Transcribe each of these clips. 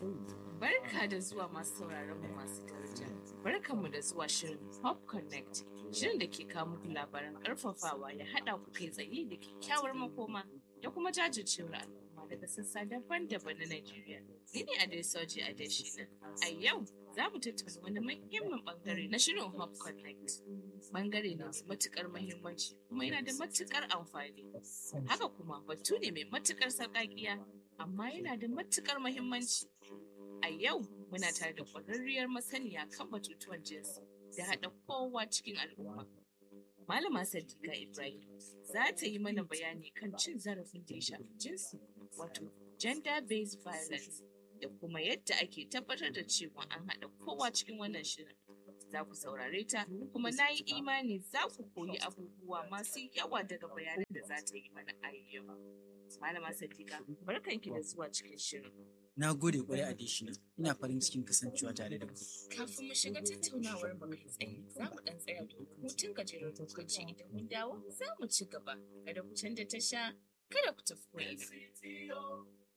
Barka da zuwa masu sauraron mu masu daraja. Barkanmu da zuwa shirin Pop Connect. Shirin da ke kawo muku labaran karfafawa ya haɗa ku kai tsaye da kyakkyawar makoma da kuma jajircewar al'umma daga sassa daban-daban na Najeriya. Ni ne Adesoji Adeshina. A yau za mu tattauna wani muhimmin bangare na shirin Pop Connect. Bangare ne mai matukar muhimmanci kuma yana da matukar amfani. Haka kuma batu ne mai matukar sarƙaƙiya amma yana da matukar muhimmanci. A yau muna tare da ƙwararriyar masaniya kan batutuwan jinsi da haɗa kowa cikin al'umma. Malama Sadiqa Ibrahim za ta yi mana bayani kan cin zarafin da ya shafi jinsi wato gender-based violence da kuma yadda ake tabbatar da cewa an haɗa kowa cikin wannan shirin. Za ku saurare ta kuma na yi imani za ku koyi abubuwa masu yawa daga bayanan da za ta yi mana a yau. Malama Sadiqa, barkanki da zuwa cikin shirin. Na gode kwarai a Deshina, ina farin cikin kasancewa tare da ku. Kafin mu shiga tattaunawar mu kai tsaye, za mu dan tsaya domin hutun gajeren lokaci idan mun dawo za mu ci gaba. Kada ku canza tasha, kada ku tafi koyi.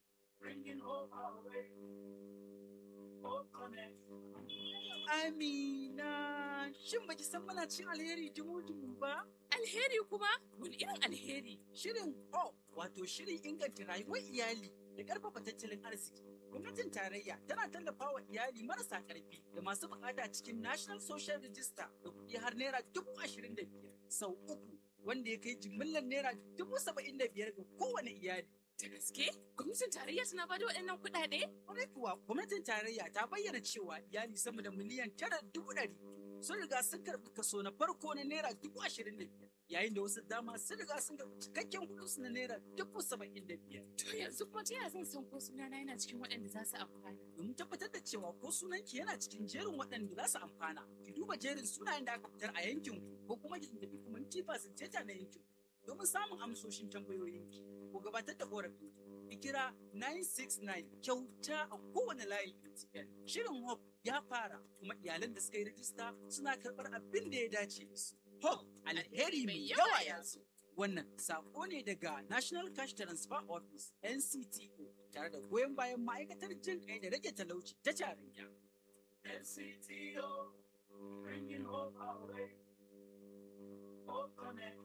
Amina, shin baki san muna cin alheri dumu-dumu ba? Alheri kuma? Wani irin alheri? Shirin O, wato shirin inganta rayuwar iyali da ƙarfafa tattalin arziki. Gwamnatin tarayya tana tallafawa iyali marasa ƙarfi da masu buƙata cikin National Social Register da kuɗi har naira dubu ashirin da biyar sau uku wanda ya kai jimillar naira dubu saba'in da biyar ga kowane iyali. Da gaske? Gwamnatin tarayya tana bada waɗannan kuɗaɗe? Kwarai kuwa gwamnatin tarayya ta bayyana cewa iyali sama da miliyan tara dubu ɗari sun riga sun karɓi kaso na farko na naira dubu ashirin da biyar yayin da wasu dama sun riga sun karɓi cikakken kuɗinsu na naira dubu saba'in da biyar. To yanzu kuma ta yaya zan san ko sunana yana cikin waɗanda za su amfana? Domin tabbatar da cewa ko sunanki yana cikin jerin waɗanda za su amfana, ki duba jerin sunayen da aka fitar a yankin ku ko kuma ki tuntuɓi kuma tifa sun na yankin ku domin samun amsoshin tambayoyinki ko gabatar da ƙorafin ki kira 969 kyauta a kowane layin MTN. Shirin Hope ya fara kuma iyalan da suka yi rajista suna karɓar abin da ya dace da su. Hope alheri mai yawa yanzu. Wannan sako ne daga National Cash Transfer Office NCTO tare da goyon bayan ma'aikatar jin kai da rage talauci ta tarayya. NCTO bringing hope our way. Hope connect.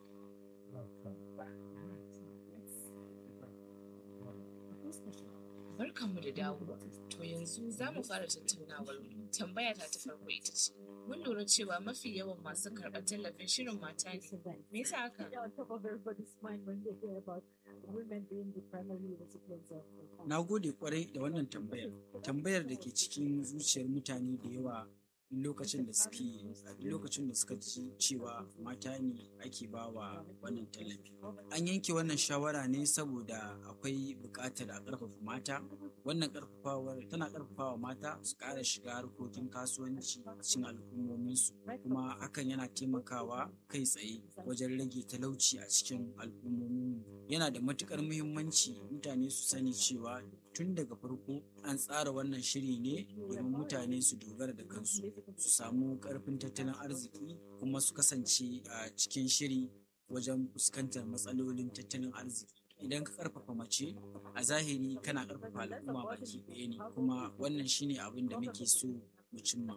Barkanmu da dawowa. To yanzu za mu fara tattaunawar mu. Tambaya ta ta farko ita ce. Mun lura cewa mafi yawan masu karɓar tallafin shirin mata ne. Me yasa haka? on top of everybody's mind when they hear about women being the primary recipients of the fund. Na gode kwarai da wannan tambayar. Tambayar da ke cikin zuciyar mutane da yawa lokacin da suke lokacin da suka ji cewa mata ne ake bawa wannan tallafi. An yanke wannan shawara ne saboda akwai buƙatar a ƙarfafa mata. Wannan ƙarfafawar tana ƙarfafawa mata su ƙara shiga harkokin kasuwanci cikin al'ummominsu kuma hakan yana taimakawa kai tsaye wajen rage talauci a cikin al'ummomin yana da matuƙar muhimmanci mutane su sani cewa tun daga farko an tsara wannan shiri ne domin mutane su dogara da kansu su samu ƙarfin tattalin arziki kuma su kasance a cikin shiri wajen fuskantar matsalolin tattalin arziki idan ka karfafa mace a zahiri kana karfafa al'umma baki ɗaya ne kuma wannan shine abin da muke so mu cimma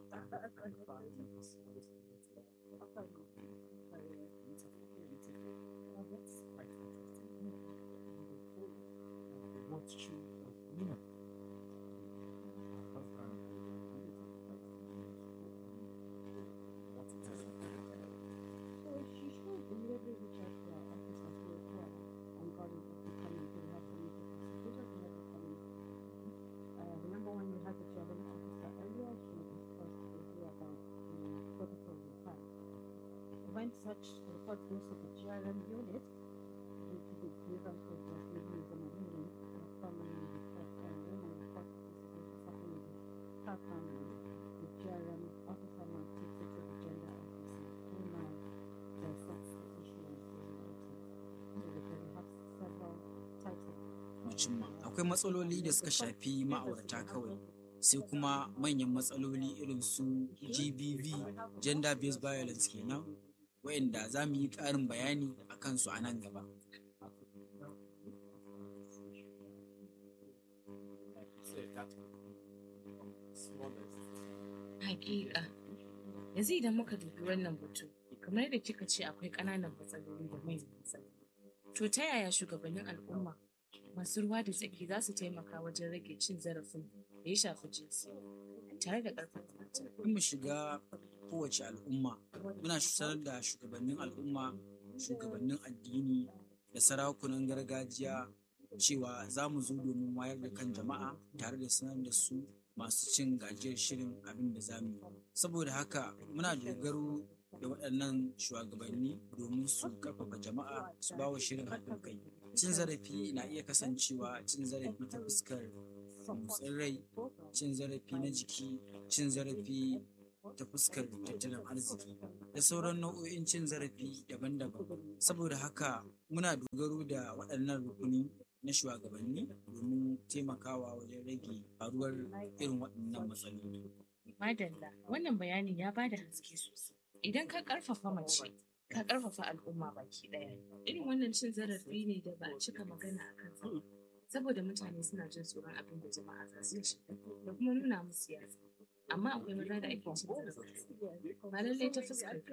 So she should immediately reach out to our office as well here and God will be coming to have some interpretation to let it come in. Uh, remember when we had the chairman officer earlier, she discussed with you about the protocol report. When such report goes to the GRM unit, due to the grievance of the ladies and women, the family report, and when the report is going to supplement her family, the GRM officer now takes it to the gender officer, who now dissects the issue and solutions. So because we have several types of mu cimma akwai matsaloli da suka shafi ma'aurata kawai sai kuma manyan matsaloli irin su gbv gender based violence kenan wayanda za mu yi ƙarin bayani a kansu a nan gaba Hakika. Yanzu idan muka dubi wannan batu, kamar yadda kika ce akwai ƙananan matsaloli da manyan matsaloli. To ta yaya shugabannin al'umma masu ruwa da tsaki za su taimaka wajen rage cin zarafin da ya shafi jinsi tare da ƙarfafa mata? in mu shiga kowace al'umma muna sanar da shugabannin al'umma shugabannin addini da sarakunan gargajiya cewa za mu zo domin wayar da kan jama'a tare da sanar da su masu cin gajiyar shirin abin da za mu yi saboda haka muna dogaro da waɗannan shugabanni domin su karfafa jama'a su ba wa shirin haɗin kai cin zarafi na iya kasancewa cin zarafi ta fuskar motsin rai cin zarafi na jiki cin zarafi ta fuskar tattalin arziki da sauran nau'o'in cin zarafi daban-daban saboda haka muna dogaro da waɗannan rukuni na shugabanni domin taimakawa wajen rage faruwar irin waɗannan matsaloli Madalla, wannan bayanin ya bada haske sosai. Idan ka ƙarfafa mace, ka ƙarfafa al'umma baki ɗaya. Irin wannan cin zarafi ne da ba a cika magana a kansa. ba. Saboda mutane suna jin tsoron abin da jama'a za su ci da kuma nuna musu yatsa. Amma akwai maza da ake cin zarafi. Ba lallai ta fuskar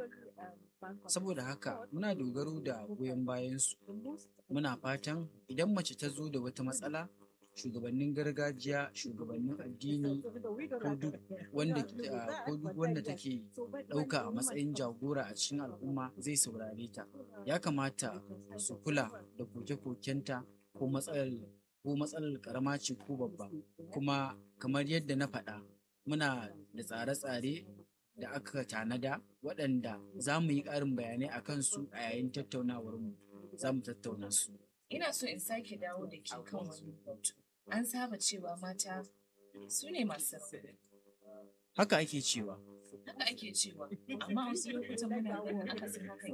saboda haka muna dogaro da goyon bayansu muna fatan idan mace ta zo da wata matsala shugabannin gargajiya shugabannin addini ko duk wanda ah, ko duk wanda take ɗauka a matsayin jagora a cikin al'umma zai saurare ta ya kamata su kula da koke-kokenta ko matsalar ko matsalar karama ce ko babba kuma kamar yadda na faɗa muna da tsare-tsare da aka tanada waɗanda za mu yi ƙarin bayanai a kansu a yayin tattaunawarmu za mu tattauna su Ina so in sake dawo da ke kan wani batu. An saba cewa mata su ne masu rauni. haka ake cewa Haka ake cewa, amma wasu lokutan muna ganin akasin hakan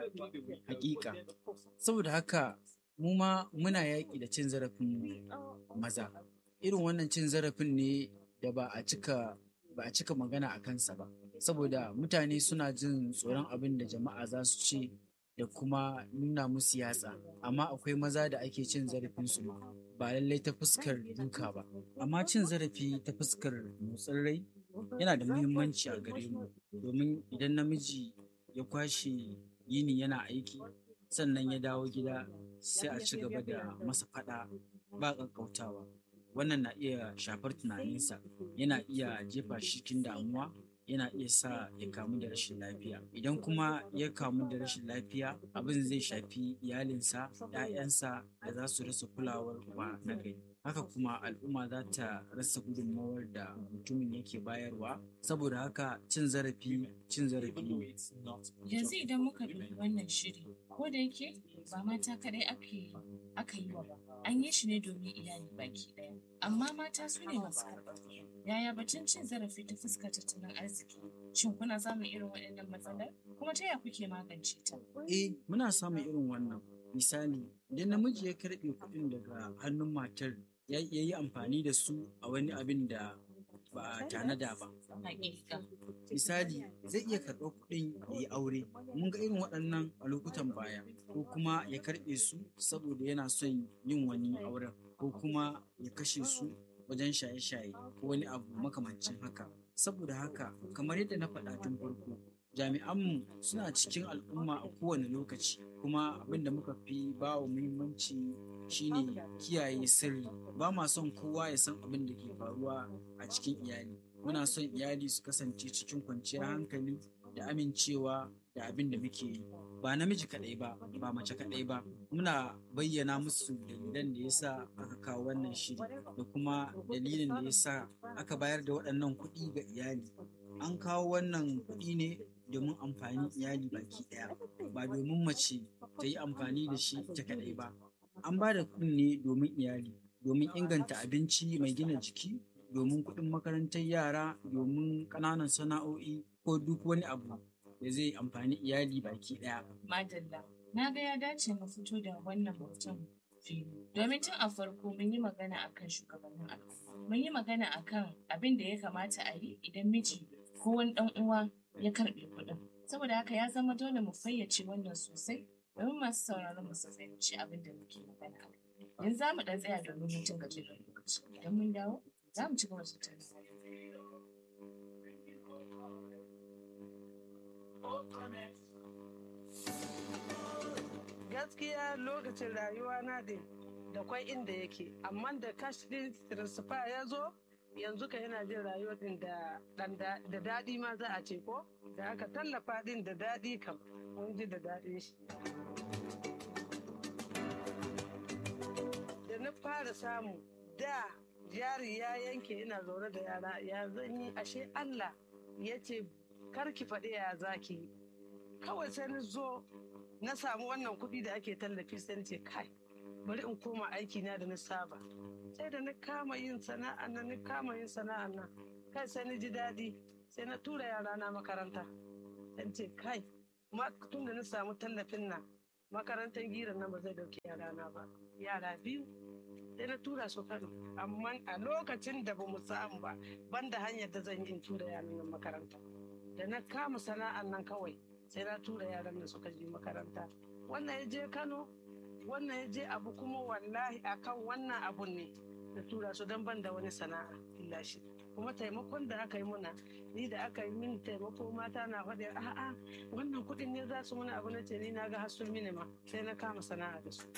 ke hakika saboda haka mu ma muna yaƙi da cin zarafin maza irin wannan cin zarafin ne da ba a cika ba a cika magana a kansa ba saboda mutane suna jin tsoron abin da jama'a za su ce da kuma nuna musu yatsa amma akwai maza da ake cin zarafin su ma ba lallai ta fuskar duka ba amma cin zarafi ta fuskar motsin rai yana da muhimmanci a gare mu domin idan namiji ya kwashe yini yana aiki sannan ya dawo gida sai a ci gaba da masa fada ba ƙaƙƙautawa wannan na iya shafar tunaninsa yana iya jefa shi cikin damuwa yana iya sa ya kamu da rashin lafiya idan kuma ya kamu da rashin lafiya abin zai shafi iyalinsa 'ya'yansa da za su rasa kulawar uba na gari haka kuma al'umma za ta rasa gudunmawar da mutumin yake bayarwa saboda haka cin zarafi cin zarafi ne Yanzu idan muka dubi wannan shiri, ko da yake ba mata kadai ake aka yi wa ba, an yi shi ne domin iyali baki ɗaya. Amma mata su ne masu karɓar. Yaya batun cin zarafi ta fuskar tattalin arziki? Shin kuna samun irin waɗannan matsalar? Kuma ta yaya kuke magance ta? Eh, muna samun irin wannan. Misali, idan namiji ya karɓe kuɗin daga hannun matar ya ya yi amfani da su a wani abin da ba a tanada ba. Hakika. Misali, zai iya karɓar kuɗin ya yi aure. Mun ga irin waɗannan a lokutan baya. Ko kuma ya karɓe su saboda yana son yin wani auren. Ko kuma ya kashe su wajen shaye-shaye ko wani abu makamancin haka. Saboda haka, kamar yadda na faɗa tun farko, jami'anmu suna cikin al'umma a kowane lokaci kuma abin da muka fi ba wa muhimmanci shine kiyaye sirri ba ma son kowa ya san abin da ke faruwa a cikin iyali muna son iyali su kasance cikin kwanciyar hankali da amincewa da abin da muke yi ba namiji kaɗai ba ba mace kaɗai ba muna bayyana musu dalilan da yasa aka kawo wannan shiri da kuma dalilin da yasa aka bayar da waɗannan kuɗi ga iyali an kawo wannan kuɗi ne domin amfanin iyali baki ɗaya ba domin mace ta yi amfani da shi ta kaɗai ba an ba da kuɗin ne domin iyali domin inganta abinci mai gina jiki domin kuɗin makarantar yara domin ƙananan sana'o'i ko duk wani abu da zai amfani iyali baki ɗaya Madalla. Na ga ya dace mu fito da wannan mutum fili. Domin tun a farko mun yi magana akan shugabannin al'umma. Mun yi magana akan abin da ya kamata a yi idan miji ko wani ɗan uwa ya karɓe kuɗin. Saboda haka ya zama dole mu fayyace wannan sosai domin masu sauraron mu su fahimci abin da muke magana a kai. Yanzu za mu ɗan tsaya domin hutun gajeren lokaci. Idan mun dawo, za mu ci gaba da tattaunawa. gaskiya lokacin rayuwa na da da kwai inda yake amma da cash din transfer ya zo yanzu ka yana jin rayuwa din da dan da da daɗi ma za a ce ko da aka tallafa din da daɗi kam mun ji da daɗin shi da na fara samu da jari ya yanke ina zaune da yara ya zan yi ashe Allah ya ce karki faɗi ya zaki yi kawai sai na zo na samu wannan kuɗi da ake tallafi sai na ce kai bari in koma aiki na da na saba sai da na kama yin sana'a nan na kama yin sana'a nan kai sai na ji daɗi sai na tura yara na makaranta dan ce kai ma tun da na samu tallafin nan makarantar giran nan ba zai dauki yara na ba yara biyu sai na tura su kano amma a lokacin da ba mu samu ba banda hanyar da zan yi in tura yaran nan makaranta da na kama sana'an nan kawai sai na tura yaran nan suka je makaranta wannan ya je kano wannan ya je abu kuma wallahi akan wannan abun ne na tura su don ban da wani sana'a illa shi kuma taimakon da aka yi muna ni da aka yi min taimako mata na faɗi a'a wannan kuɗin ne za su muna abu na ce ni na ga hasul mini ma sai na kama sana'a da su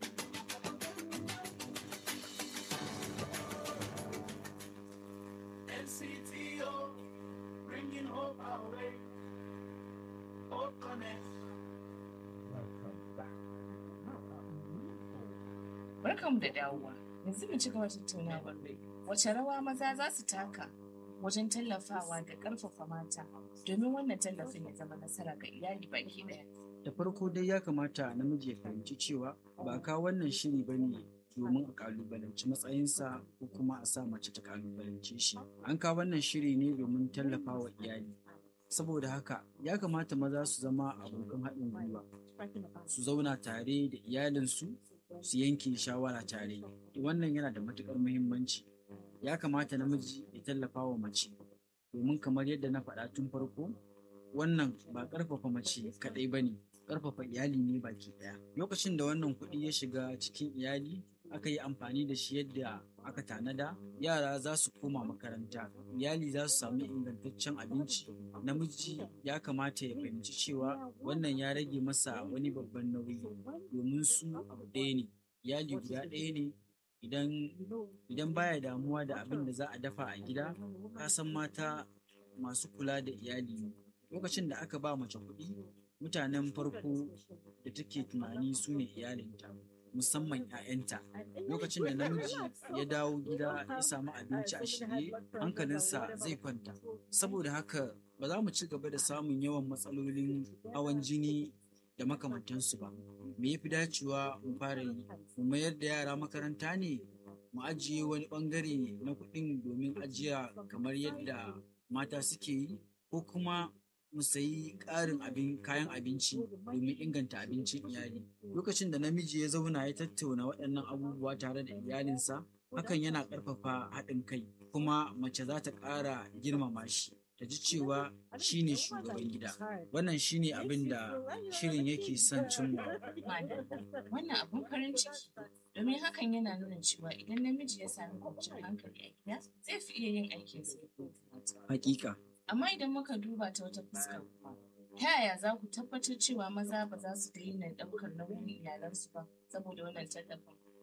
NCTO, bringing hope our way. Hope Connect. Barkanmu da dawowa. Yanzu mu ci gaba tattaunawar wace rawa maza za su taka wajen tallafawa da ƙarfafa mata domin wannan tallafin ya zama nasara ga iyali baki ɗaya. da farko dai ya kamata namiji ya fahimci cewa ba ka wannan shiri ba ne domin a kalubalanci matsayinsa ko kuma a sa mace ta kalubalance shi an kawo wannan shiri ne domin tallafa wa iyali saboda haka ya kamata maza su zama abokan haɗin gwiwa su zauna tare da iyalinsu su yanke shawara tare wannan yana da matuƙar muhimmanci ya kamata namiji ya tallafa wa mace domin kamar yadda na faɗa tun farko wannan ba ƙarfafa mace kaɗai ba ne ƙarfafa iyali ne baki ɗaya lokacin da wannan kuɗi ya shiga cikin iyali aka yi amfani da shi yadda aka tanada yara za su koma makaranta iyali za su sami ingantaccen abinci namiji ya kamata ya fahimci cewa wannan ya rage masa wani babban nauyi domin su abu ɗaya ne iyali guda ɗaya ne idan idan baya damuwa da abin da za a dafa a gida ka san mata masu kula da iyali ne lokacin da aka ba mace kuɗi mutanen farko da take tunani su ne iyalinta musamman 'ya'yanta lokacin da namiji ya dawo gida ya samu abinci a shirye hankalinsa zai kwanta saboda haka ba za mu ci gaba da samun yawan matsalolin hawan jini da makamantansu ba me ya fi dacewa mu fara yi mu mayar da yara makaranta ne mu ajiye wani bangare na kuɗin domin ajiya kamar yadda mata suke yi ko kuma mu sayi ƙarin abin kayan abinci domin inganta abincin iyali lokacin da namiji ya zauna ya tattauna waɗannan abubuwa tare da iyalinsa hakan yana ƙarfafa haɗin kai kuma mace za ta ƙara girmama shi ta ji cewa shi ne shugaban gida wannan shi ne abin da shirin yake son cimma Madalla, wannan abun farin ciki domin hakan yana nuna cewa idan namiji ya sami kwanciyar hankali a gida zai fi iya yin aikinsa yadda ya kamata. hakika Amma idan muka duba ta wata fuskar kuma, ta yaya za ku tabbatar cewa maza ba za su daina ɗaukar nauyin iyalansu ba saboda wannan tallafin?